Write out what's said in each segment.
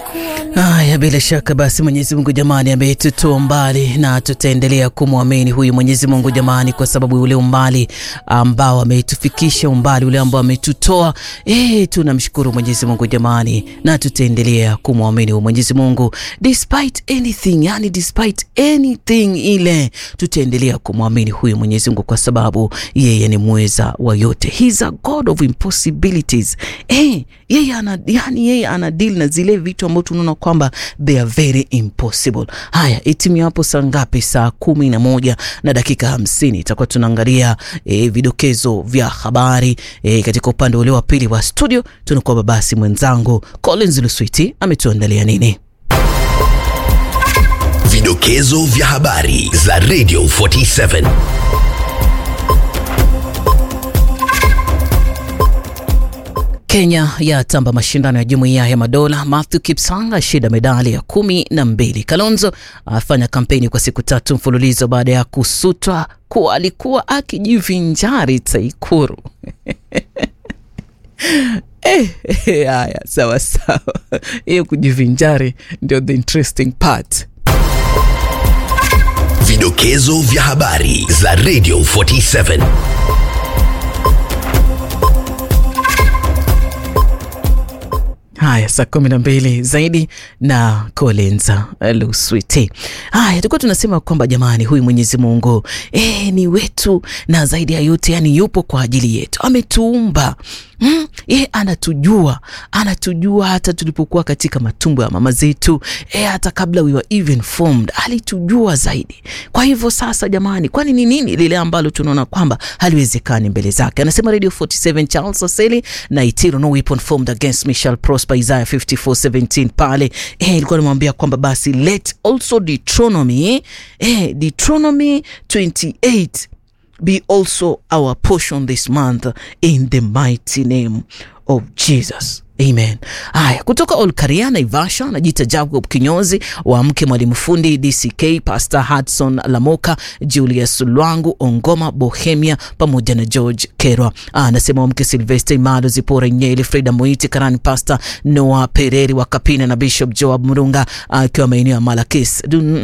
Haya, bila shaka basi Mwenyezi Mungu jamani, ametutoa mbali na tutaendelea kumwamini huyu Mwenyezi Mungu jamani, kwa sababu ule umbali ambao ametufikisha, umbali ule ambao ametutoa, eh, tunamshukuru Mwenyezi Mungu jamani, na tutaendelea kumwamini huyu Mwenyezi Mungu despite anything, yani despite anything ile, tutaendelea kumwamini huyu Mwenyezi Mungu kwa sababu yeye ni mweza wa yote. He's a God of impossibilities. Eh, yeye ana yani, yeye ana deal na zile vitu ambavyo tunaona kwamba they are very impossible. Haya, itimia hapo saa ngapi? Saa kumi na moja na dakika hamsini itakuwa tunaangalia e, vidokezo vya habari e, katika upande ule wa pili wa studio. Tunakuwa basi mwenzangu Collins Luswiti ametuandalia nini? Vidokezo vya habari za Radio 47. Kenya yatamba mashindano ya jumuiya ya madola. Matthew Kipsang ashinda medali ya kumi na mbili. Kalonzo afanya kampeni kwa siku tatu mfululizo baada ya kusutwa kuwa alikuwa akijivinjari Taikuru. Eh, eh, haya sawa sawa, hiyo kujivinjari ndio the interesting part. Vidokezo vya habari za Radio 47. Haya, saa kumi na mbili zaidi na Collins Luswiti. Haya, tulikuwa tunasema kwamba jamani, huyu Mwenyezi Mungu eh, ni wetu na zaidi ya yote, yani yupo kwa ajili yetu, ametuumba Mm, ye anatujua, anatujua hata tulipokuwa katika matumbo ya mama zetu e, hata kabla we were even formed alitujua zaidi. Kwa hivyo sasa, jamani, kwani ni nini lile ambalo tunaona kwamba haliwezekani mbele zake? Anasema Radio 47 Charles Aseli na Itiro, no weapon formed against me shall prosper, Isaiah 54:17 pale eh, ilikuwa namwambia kwamba basi let also Deuteronomy eh, Deuteronomy 28 be also our portion this month in the mighty name of Jesus. Amen. Haya, kutoka Olkaria Naivasha anajiita Jacob Kinyozi wa mke mwalimu fundi DCK, Pastor Hudson Lamoka, Julius Lwangu Ongoma Bohemia pamoja na George Kerwa. Anasema mke Sylvester Imado Zipora Nyeli, Freda Moiti Karani, Pastor Noah Pereri wa Kapina na Bishop Joab Murunga akiwa maeneo ya Malakis.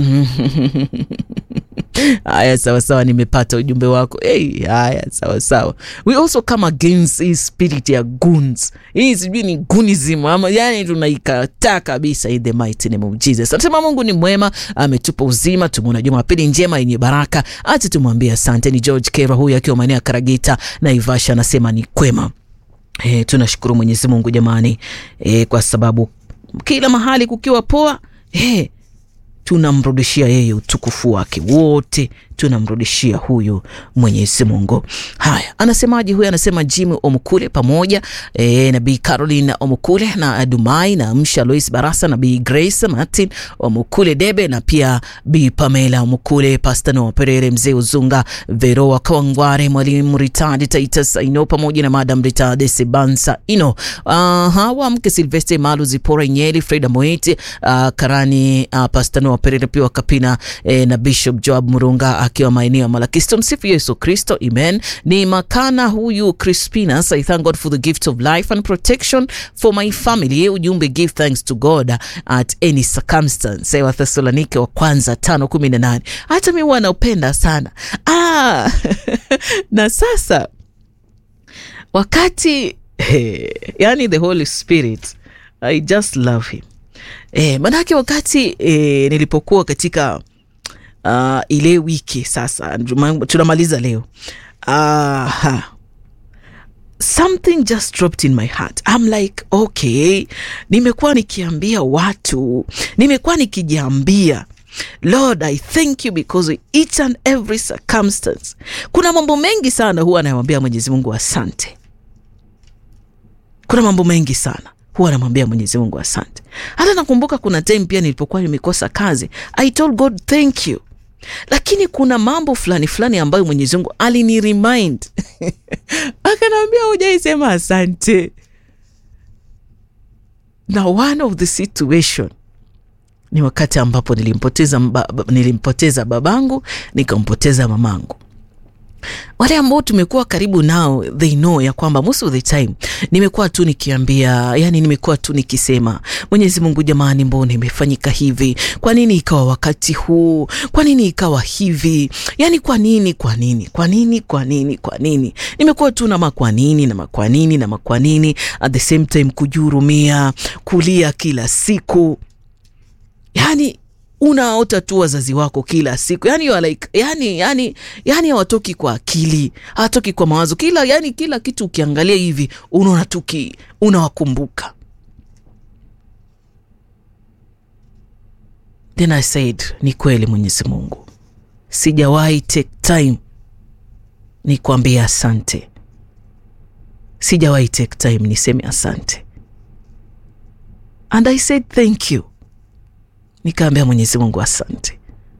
Haya, sawa sawa, nimepata ujumbe wako. Hey, haya sawa sawa. We also come against hii spirit ya goons. Hii sijui ni gunism ama yani tunaikataa kabisa in the mighty name of Jesus. Anasema Mungu ni mwema, ametupa uzima, tumeona Jumapili njema yenye baraka. Acha tumwambie asante. Ni George Kera huyu akiwa maeneo ya Karagita na Ivasha, anasema ni kwema. E, tunashukuru Mwenyezi Mungu jamani, e, kwa sababu kila mahali kukiwa poa e, tunamrudishia yeye utukufu wake wote, tunamrudishia huyu Mwenyezi Mungu. Haya, anasemaje huyu? Anasema Jimmy Omukule pamoja e, na Bi Caroline Omukule na Adumai na Msha Lois Barasa na Bi Grace Martin Omukule Debe na pia Bi Pamela Omukule, Pastor Noah Perere, Mzee Uzunga, Veroa Kawangware, Mwalimu Ritadi Taitas Ino pamoja na Madam Ritadi Sebansa Ino. Aha, wa mke Silvester Malu Zipora Nyeli, Freda Moiti, uh, Karani uh, Pastor Noah Perere pia Kapina eh, na Bishop Joab Murunga akiwa maeneo ya Malakisto. Msifu Yesu Kristo, amen. Ni makana huyu Crispinas, I thank God for the gift of life and protection for my family. Ujumbe give thanks to God at any circumstance. Wa Thessalonike wa kwanza tano kumi na nane. Hata mi huwa naupenda sana ah, na sasa wakati hey, yani the Holy Spirit I just love him eh, manake wakati eh, nilipokuwa katika uh, ile wiki sasa tunamaliza leo uh, something just dropped in my heart I'm like okay, nimekuwa nikiambia watu, nimekuwa nikijiambia Lord I thank you because each and every circumstance. Kuna mambo mengi sana huwa anayemwambia Mwenyezi Mungu asante. Kuna mambo mengi sana huwa namwambia Mwenyezi Mungu asante. Hata nakumbuka kuna time pia nilipokuwa nimekosa kazi, I told God thank you, lakini kuna mambo fulani fulani ambayo Mwenyezi Mungu alini remind akanaambia hujaisema asante. Na one of the situation ni wakati ambapo nilimpoteza, mba, nilimpoteza babangu nikampoteza mamangu. wale ambao tumekuwa karibu nao they know ya kwamba most of the time nimekuwa tu nikiambia yani nimekuwa tu nikisema mwenyezi mungu jamani mbona imefanyika hivi kwa nini ikawa wakati huu kwa nini ikawa hivi yani kwa nini kwa nini kwa nini kwa nini kwa nini nimekuwa tu na makwa nini na makwa nini na makwa nini at the same time kujihurumia kulia kila siku yani unaota tu wazazi wako kila siku yani, you are like, yani, yani, yani hawatoki kwa akili hawatoki kwa mawazo kila yani kila kitu ukiangalia hivi unaona tu ki- unawakumbuka then i said ni kweli mwenyezi mungu sijawahi take time ni kuambia asante sijawahi take time niseme asante and i said thank you nikaambia mwenyezi mungu asante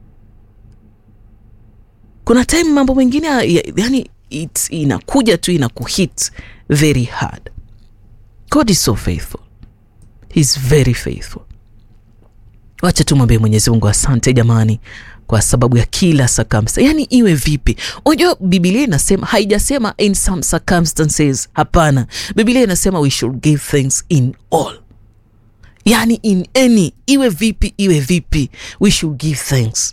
kuna time mambo mengine ya- ya- yani it's, inakuja tu inakuhit very hard god is so faithful He's very faithful wacha tumwambie mwenyezi mungu asante jamani kwa sababu ya kila circumstance yani iwe vipi unajua bibilia inasema haijasema in some circumstances hapana bibilia inasema we should give things in all yani in any iwe vipi iwe vipi we should give thanks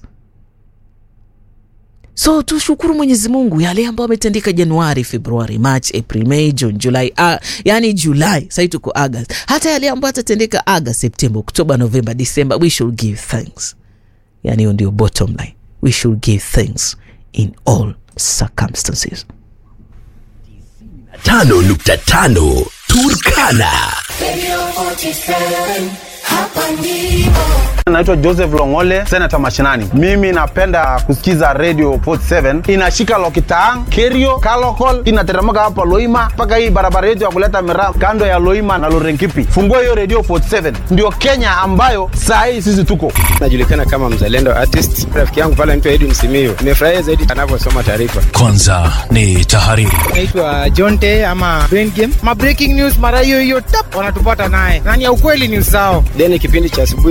so tushukuru mwenyezi mungu yale ambayo ametendeka januari februari march april may june july uh, yani julai sahii tuko august hata yale ambayo atatendeka august september oktoba november december we should give thanks yani hiyo ndio bottom line we should give thanks in all circumstances tano nukta tano Turkana. Radio 47, hapa ndipo. Naitwa Joseph Longole, senata mashinani. Mimi napenda kusikiza Radio 47 inashika Lokitaang, Kerio, Kalokol, inateremka hapa Loima mpaka hii barabara yetu ya kuleta miraa kando ya Loima na Lorenkipi. Fungua hiyo Radio 47, ndio Kenya ambayo saa hii sisi tuko. najulikana kama mzalendo artist. Rafiki yangu pale anaitwa Edwin Simiyu, nimefurahia zaidi anavyosoma taarifa. Kwanza ni tahariri. naitwa Jonte ama Brain Game. Ma breaking news mara hiyo hiyo tap wanatupata naye. Nani ya ukweli news zao. Then kipindi cha asubuhi